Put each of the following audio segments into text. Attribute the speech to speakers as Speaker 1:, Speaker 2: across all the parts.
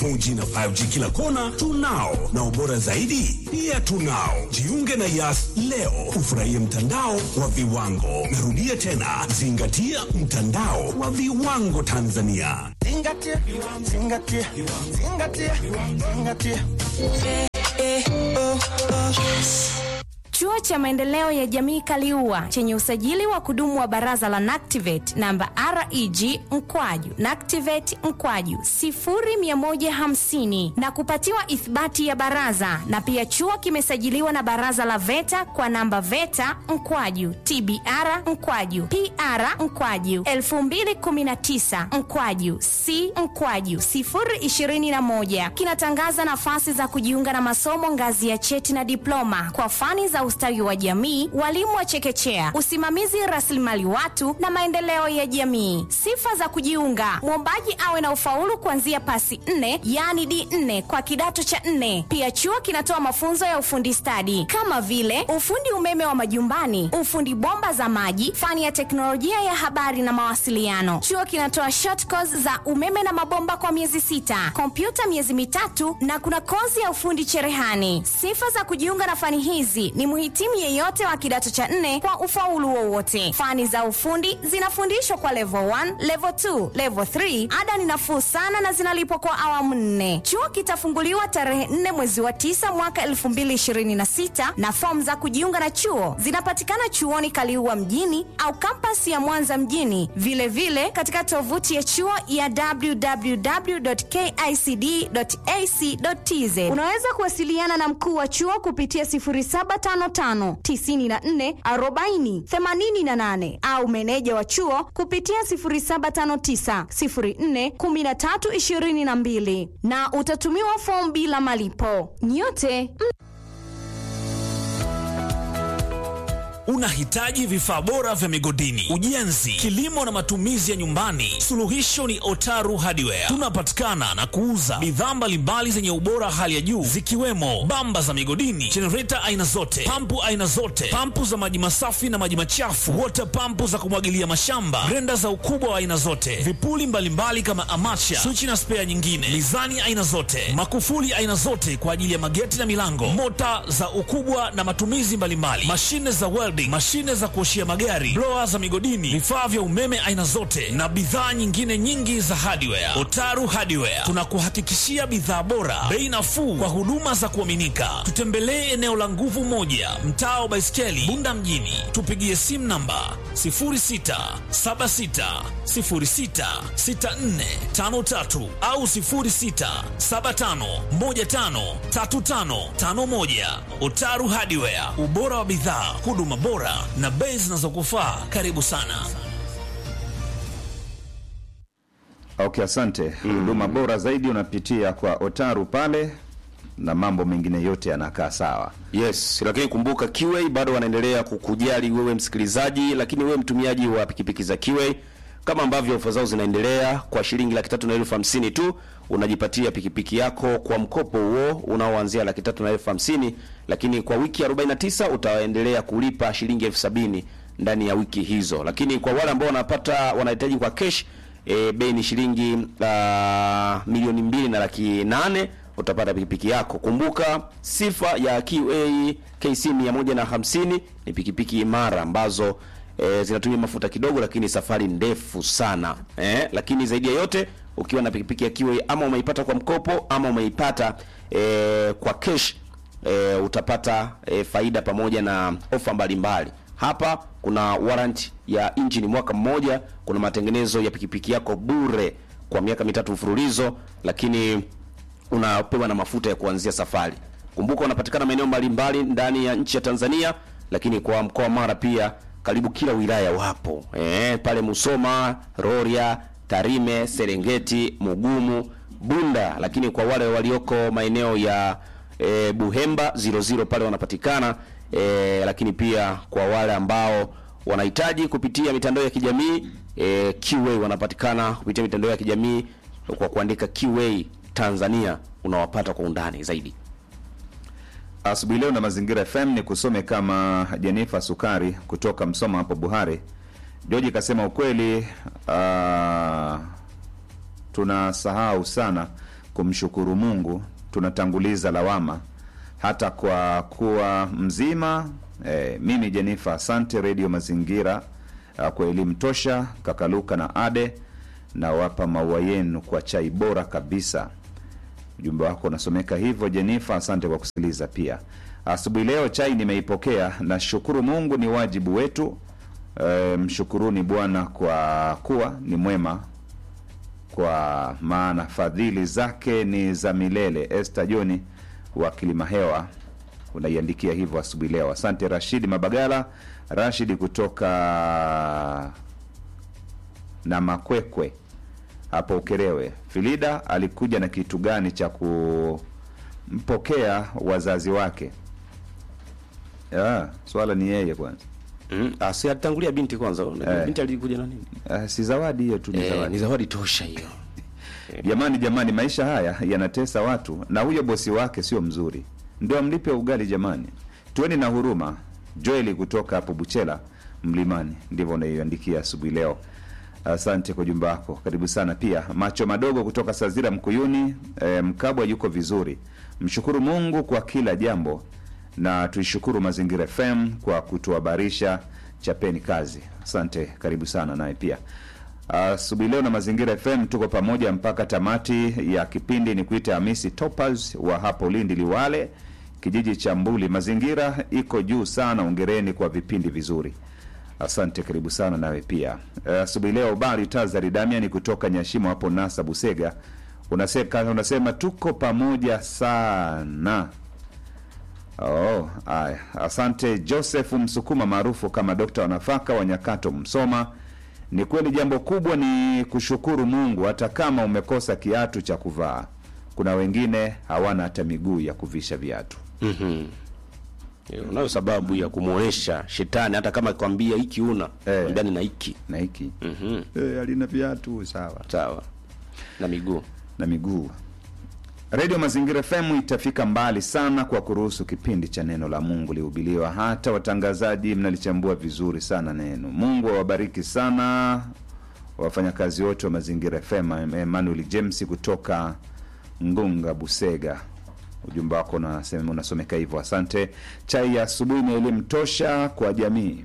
Speaker 1: 4G na 5G kila kona tunao, na ubora zaidi pia tunao. Jiunge na Yas leo ufurahie mtandao wa viwango. Narudia tena, zingatia mtandao wa viwango Tanzania.
Speaker 2: Zingatia, zingatia, zingatia, zingatia.
Speaker 3: Chuo cha Maendeleo ya Jamii Kaliua chenye usajili wa kudumu wa Baraza la NACTIVATE namba REG mkwaju NACTIVATE mkwaju 0150 na kupatiwa ithibati ya baraza, na pia chuo kimesajiliwa na Baraza la VETA kwa namba VETA mkwaju TBR mkwaju PR mkwaju 2019 mkwaju C mkwaju 021 kinatangaza nafasi za kujiunga na masomo ngazi ya cheti na diploma kwa fani za ustawi wa jamii, walimu wa chekechea, usimamizi rasilimali watu na maendeleo ya jamii. Sifa za kujiunga: mwombaji awe na ufaulu kuanzia pasi nne, yaani D4 kwa kidato cha nne. Pia chuo kinatoa mafunzo ya ufundi stadi kama vile ufundi umeme wa majumbani, ufundi bomba za maji, fani ya teknolojia ya habari na mawasiliano. Chuo kinatoa short course za umeme na mabomba kwa miezi sita, kompyuta miezi mitatu na kuna kozi ya ufundi cherehani. Sifa za kujiunga na fani hizi ni mhitimu yeyote wa kidato cha nne kwa ufaulu wowote. Fani za ufundi zinafundishwa kwa level 1, level 2, level 3. Ada ni nafuu sana na zinalipwa kwa awamu nne. Chuo kitafunguliwa tarehe 4 mwezi wa 9 mwaka 2026 na fomu za kujiunga na chuo zinapatikana chuoni Kaliua mjini au kampasi ya Mwanza mjini, vilevile vile katika tovuti ya chuo ya www.kicd.ac.tz. Unaweza kuwasiliana na mkuu wa chuo kupitia 0755 94 40 88 au meneja wa chuo kupitia 0759 04 13 22 na utatumiwa fomu bila malipo. Nyote
Speaker 4: Unahitaji vifaa bora vya migodini, ujenzi, kilimo na matumizi ya nyumbani? Suluhisho ni Otaru Hardware. Tunapatikana na kuuza bidhaa mbalimbali zenye ubora hali ya juu zikiwemo bamba za migodini, jenereta aina zote, pampu aina zote, pampu za maji masafi na maji machafu, water pampu za kumwagilia mashamba, grenda za ukubwa wa aina zote, vipuli mbalimbali mbali kama amacha, swichi na spea nyingine, mizani aina zote, makufuli aina zote kwa ajili ya mageti na milango, mota za ukubwa na matumizi mbalimbali, mashine za welding, mashine za kuoshia magari, blower za migodini, vifaa vya umeme aina zote na bidhaa nyingine nyingi za hardware. Otaru Hardware tunakuhakikishia bidhaa bora, bei nafuu kwa huduma za kuaminika. Tutembelee eneo la Nguvu Moja, mtaa wa Baiskeli, Bunda mjini. Tupigie simu namba 0676066453 au 0675153551. Otaru Hardware, ubora wa bidhaa, huduma bora na bei zinazokufaa. Karibu sana.
Speaker 5: Okay, asante. Huduma bora zaidi unapitia kwa Otaru pale na mambo mengine yote yanakaa sawa.
Speaker 6: Yes, lakini kumbuka QA bado wanaendelea kukujali wewe msikilizaji, lakini wewe mtumiaji wa pikipiki za QA, kama ambavyo ofa zao zinaendelea, kwa shilingi laki tatu na elfu hamsini tu unajipatia pikipiki yako kwa mkopo huo unaoanzia laki tatu na elfu hamsini lakini kwa wiki 49 utaendelea kulipa shilingi elfu sabini ndani ya wiki hizo. Lakini kwa wale ambao wanapata wanahitaji kwa cash e, bei ni shilingi uh, milioni mbili na laki nane utapata pikipiki yako. Kumbuka sifa ya QA KC 150 ni pikipiki imara ambazo e, zinatumia mafuta kidogo, lakini safari ndefu sana eh, lakini zaidi ya yote ukiwa na pikipiki ya QA ama umeipata kwa mkopo ama umeipata e, kwa cash e, utapata e, faida pamoja na ofa mbalimbali. Hapa kuna warranty ya injini mwaka mmoja, kuna matengenezo ya pikipiki yako bure kwa miaka mitatu mfululizo, lakini unapewa na mafuta ya kuanzia safari. Kumbuka unapatikana maeneo mbalimbali ndani ya nchi ya Tanzania, lakini kwa mkoa wa Mara pia karibu kila wilaya wapo e, pale Musoma, Rorya, Tarime, Serengeti, Mugumu, Bunda, lakini kwa wale walioko maeneo ya e, Buhemba 00 pale wanapatikana e, lakini pia kwa wale ambao wanahitaji kupitia mitandao ya kijamii e, QA wanapatikana kupitia mitandao ya kijamii kwa kuandika QA Tanzania unawapata kwa undani zaidi.
Speaker 5: Asubuhi leo na Mazingira FM ni kusome kama Jenifa Sukari kutoka Msoma hapo Buhari. George kasema ukweli, uh, tunasahau sana kumshukuru Mungu, tunatanguliza lawama hata kwa kuwa mzima. E, mimi Jenifa, asante Redio Mazingira ah, kwa elimu tosha. Kakaluka na Ade na wapa maua yenu kwa chai bora kabisa. Ujumbe wako unasomeka hivyo Jenifa, asante kwa kusikiliza pia. Asubuhi leo chai nimeipokea, nashukuru Mungu, ni wajibu wetu. E, mshukuruni Bwana kwa kuwa ni mwema, kwa maana fadhili zake ni za milele. Esther Joni wa Kilimahewa unaiandikia hivyo asubuhi leo. Asante Rashidi Mabagala, Rashidi kutoka na Makwekwe hapo Ukerewe. Filida alikuja na kitu gani cha kumpokea wazazi wake? Ya, swala ni yeye kwanza.
Speaker 6: Mm. Ah, si alitangulia binti kwanza.
Speaker 5: Eh.
Speaker 6: Binti alikuja na nini?
Speaker 5: Uh, si zawadi hiyo tu, ni
Speaker 6: Eh,
Speaker 5: zawadi.
Speaker 6: ni zawadi tosha hiyo.
Speaker 5: Jamani, jamani, maisha haya yanatesa watu, na huyo bosi wake sio mzuri, ndio amlipe ugali. Jamani, tuweni na huruma. Joeli kutoka hapo Buchela Mlimani, ndivyo unaiandikia asubuhi leo. Asante kwa ujumbe wako, karibu sana. Pia macho madogo kutoka Sazira Mkuyuni, e, Mkabwa yuko vizuri. Mshukuru Mungu kwa kila jambo, na tuishukuru Mazingira FM kwa kutuhabarisha. Chapeni kazi. Asante, karibu sana naye pia asubuhi leo na Mazingira FM tuko pamoja mpaka tamati ya kipindi. Ni kuita Hamisi Topaz wa hapo Lindi Liwale, kijiji cha Mbuli. Mazingira iko juu sana, ongereni kwa vipindi vizuri. Asante, karibu sana nawe pia. Eh, Asubuhi leo Bari Tazari Damiani kutoka Nyashimo hapo Nasa Busega unasema, unasema tuko pamoja sana. Oh, aya. Asante Joseph Msukuma maarufu kama Dokta wa nafaka wa Nyakato Msoma. Ni kweli jambo kubwa ni kushukuru Mungu hata kama umekosa kiatu cha kuvaa. Kuna wengine hawana hata miguu ya kuvisha viatu.
Speaker 6: Mhm. Eh, Unayo sababu ya kumuonesha shetani hata kama kwambia hiki una
Speaker 5: Eh.
Speaker 6: ndani na hiki.
Speaker 5: Na hiki
Speaker 6: Mhm.
Speaker 5: eh, alina viatu sawa
Speaker 6: Sawa. Na miguu.
Speaker 5: na miguu. Redio Mazingira FM itafika mbali sana kwa kuruhusu kipindi cha neno la Mungu lihubiliwa. Hata watangazaji mnalichambua vizuri sana neno. Mungu awabariki sana wafanyakazi wote wa Mazingira FM. Emmanuel James kutoka Ngunga, Busega, ujumbe wako unasema unasomeka hivyo. Asante. Chai ya asubuhi ni elimu tosha kwa jamii.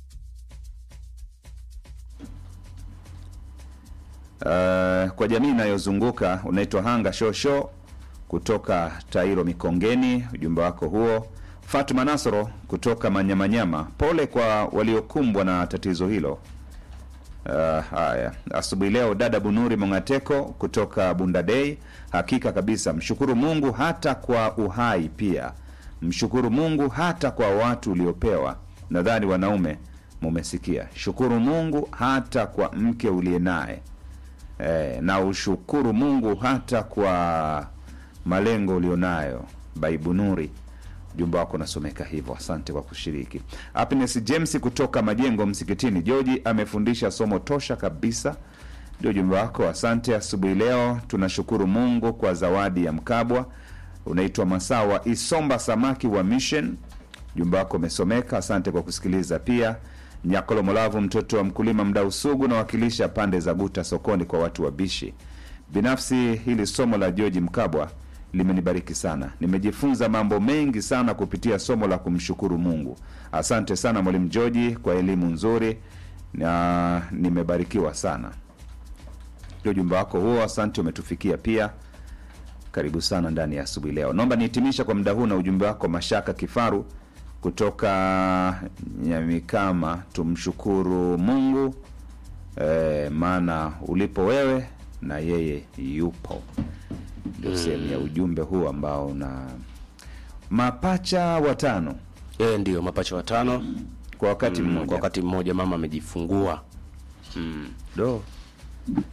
Speaker 5: Uh, kwa jamii inayozunguka unaitwa Hanga Shosho kutoka Tairo Mikongeni, ujumbe wako huo. Fatuma Nasoro kutoka Manyamanyama, pole kwa waliokumbwa na tatizo hilo. Uh, haya asubuhi leo dada Bunuri Mongateko kutoka Bundadei, hakika kabisa mshukuru Mungu hata kwa uhai, pia mshukuru Mungu hata kwa watu uliopewa. Nadhani wanaume mumesikia, shukuru Mungu hata kwa mke uliye naye eh, na ushukuru Mungu hata kwa malengo ulionayo. Baibu Nuri, ujumbe wako unasomeka hivyo. Asante kwa kushiriki. Happiness James kutoka Majengo Msikitini, Joji amefundisha somo tosha kabisa, ndio ujumbe wako. Asante. Asubuhi leo tunashukuru Mungu kwa zawadi ya Mkabwa. Unaitwa Masawa Isomba Samaki wa Mission, ujumbe wako umesomeka. Asante kwa kusikiliza pia. Nyakolo Molavu, mtoto wa mkulima mdau sugu, nawakilisha pande za Guta sokoni kwa watu wabishi. Binafsi hili somo la George Mkabwa limenibariki sana, nimejifunza mambo mengi sana kupitia somo la kumshukuru Mungu. Asante sana mwalimu George kwa elimu nzuri na nimebarikiwa sana. Ndio ujumbe wako huo, asante, umetufikia pia. Karibu sana ndani ya asubuhi leo. Naomba nihitimisha kwa muda huu na ujumbe wako Mashaka Kifaru kutoka Nyamikama. Tumshukuru Mungu e, maana ulipo wewe na yeye yupo. Ndio sehemu ya ujumbe huu ambao una mapacha watano
Speaker 6: Eh, ndio mapacha watano
Speaker 5: kwa wakati
Speaker 6: mm,
Speaker 5: mmoja
Speaker 6: kwa wakati mmoja mama amejifungua.
Speaker 5: do